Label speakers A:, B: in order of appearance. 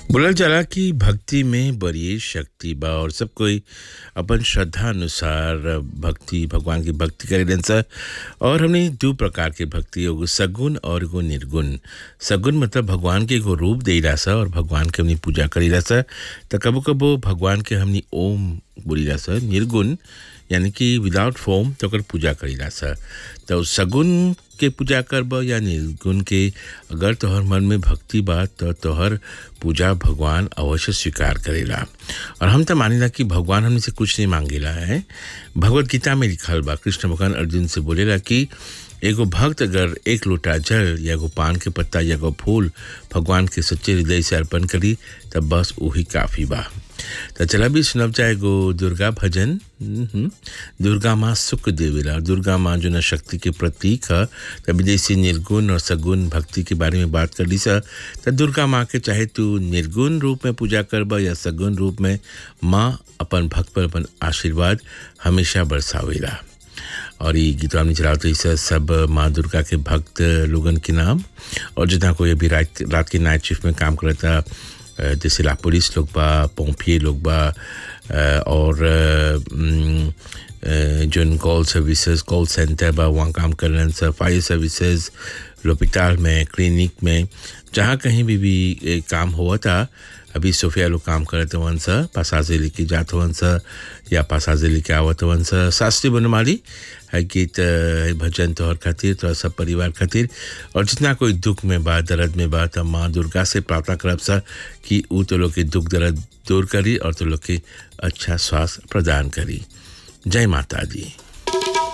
A: बोलल जाला कि भक्ति में बड़ी शक्ति बा और सब कोई अपन श्रद्धा अनुसार भक्ति भगवान की भक्ति करेलन सा और हमने दो प्रकार के भक्ति एगो सगुण और एगो निर्गुण सगुण मतलब भगवान के एगो रूप देला सा और भगवान के हमनी पूजा करेला सा तो कबो कबो भगवान के हमनी ओम बोलीला सा निर्गुण यानी कि विदाउट फॉर्म तो ओकर पूजा करेला सा तो सगुण के पूजा करब या निर्गुण के अगर तोहर मन में भक्ति बा तो तोहर पूजा भगवान अवश्य स्वीकार करेला और हम तो मानेला कि भगवान हमने से कुछ नहीं मांगेला है भगवत गीता में लिखल बा कृष्ण भगवान अर्जुन से बोलेला कि एगो भक्त अगर एक लोटा जल या एगो पान के पत्ता या एगो फूल भगवान के सच्चे हृदय से अर्पण करी तब बस वही काफ़ी बा तो चला भी सुनब चाहे गो दुर्गा भजन हम्म, दुर्गा माँ सुख देवेला और दुर्गा माँ जो न शक्ति के प्रतीक है तभी जैसे निर्गुण और सगुण भक्ति के बारे में बात कर ली सा तो दुर्गा माँ के चाहे तू निर्गुण रूप में पूजा करबा या सगुण रूप में माँ अपन भक्त पर अपन आशीर्वाद हमेशा बरसावेला और ये गीत हमने चला तो इस सब माँ दुर्गा के भक्त लोगन के नाम और जितना कोई अभी रात रात के नाइट शिफ्ट में काम करता अ, जैसे ला पुलिस लोग बा पोम्पिए लोग बा अ, और अ, उम, अ, जोन कॉल सर्विसेज कॉल सेंटर बा वहाँ काम कर रहे हैं फायर सर्विसेज लोपिताल में क्लिनिक में जहाँ कहीं भी भी ए, काम हुआ था अभी सोफिया लोग काम करत हवन सा पासाजे लेके जात हवन सा या पासाजे लेके आवत हवन सा शास्त्रीय बनमाली है गीत है भजन तोहर खातिर तोहर सब परिवार खातिर और जितना कोई दुख में बा दर्द में बा तब माँ दुर्गा से प्रार्थना करब सा कि ऊ तो लोग के दुख दर्द दूर करी और तो लोग के अच्छा स्वास्थ्य प्रदान करी जय माता दी